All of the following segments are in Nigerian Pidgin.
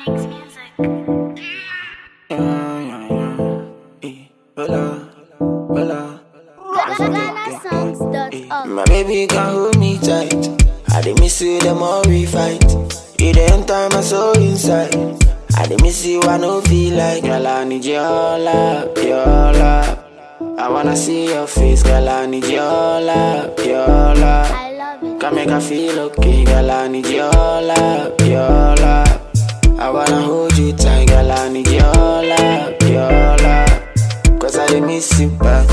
Makes music. Yeah, yeah, yeah. Eh, Hola, hola. GhanaSongs.org. My baby can hold me tight. I dey miss you the more we fight. You the enter my soul inside. I dey miss you, I no feel like girl. I need your love, your love. I wanna see your face, girl. I need your love, your love. I love it. Can make her feel okay, girl. I need your love, your love. I wanna hold you tight, girl. I need your love, your love. Cause I dey miss you back.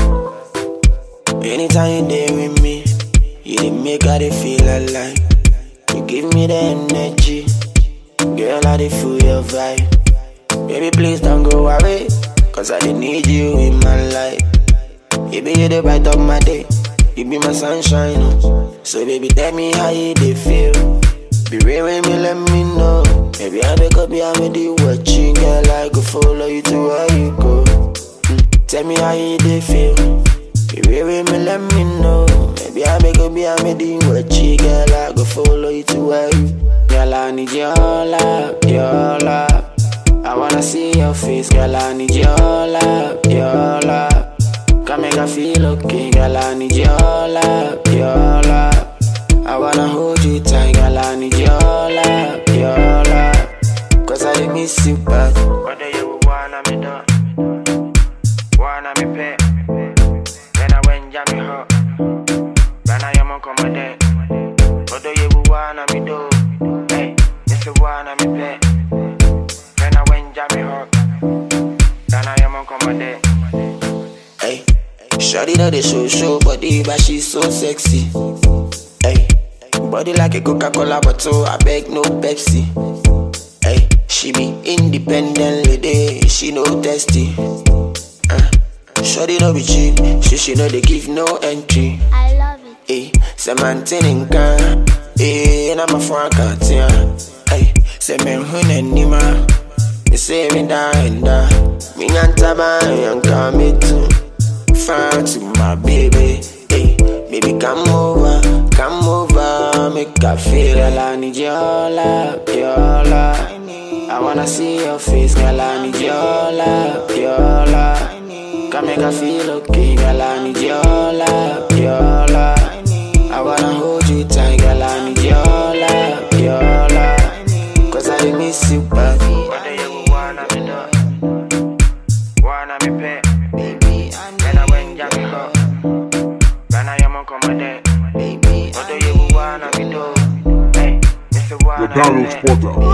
Anytime you there with me, you dey make I dey feel alive. You give me the energy, girl. I dey feel your vibe. Baby, please don't go away, cause I dey need you in my life. You be the bright of my day, you be my sunshine. oh. So baby, tell me how you dey feel. Be real with me, let me know. Maybe I wake up, yeah, I'm the watching, girl. I go follow you to where you go. Mm, Tell me how you dey feel. Be real with me, let me know. Maybe I make up, yeah, I'm the watching, girl. I go follow you to where you. Girl, I need your love, your love. I wanna see your face, girl. I need your love, your love. Can make her feel okay, girl. I need your love, your love. I wanna hold you tight, girl. I need your love, your love. Cause I dey miss you back. Whether you wanna me do, wanna me pay. Then I went jam me hot. When I am on command, whether you wanna me do, hey, if you wanna me pay. Then I went jam me hot. Then I am on command. Hey, Shawty know the show show body, but she's so sexy. Hey, body like a Coca-Cola bottle, I beg no Pepsi. Hey, she be independent lady, she no testy. Uh, Shawty no be cheap, she she know they give no entry. I love it. Hey, say maintain can, hey, na my phone can't Hey, say men hun nima, me say me da and da, me nyanta ba yanka me too. Far to my baby, hey, baby come over, come over, make I feel all I need your love, your love. I wanna see your face, girl. I need your love, your love. Can make her feel okay, girl. I need your love, your love. I wanna hold you tight, girl. I need your love, your love. Cause I dey miss you back. Whether you wanna me do, wanna me pay. Then I went jam me hot. When I am on command, whether you wanna me do, hey, if you The wanna me Download pay. Portal.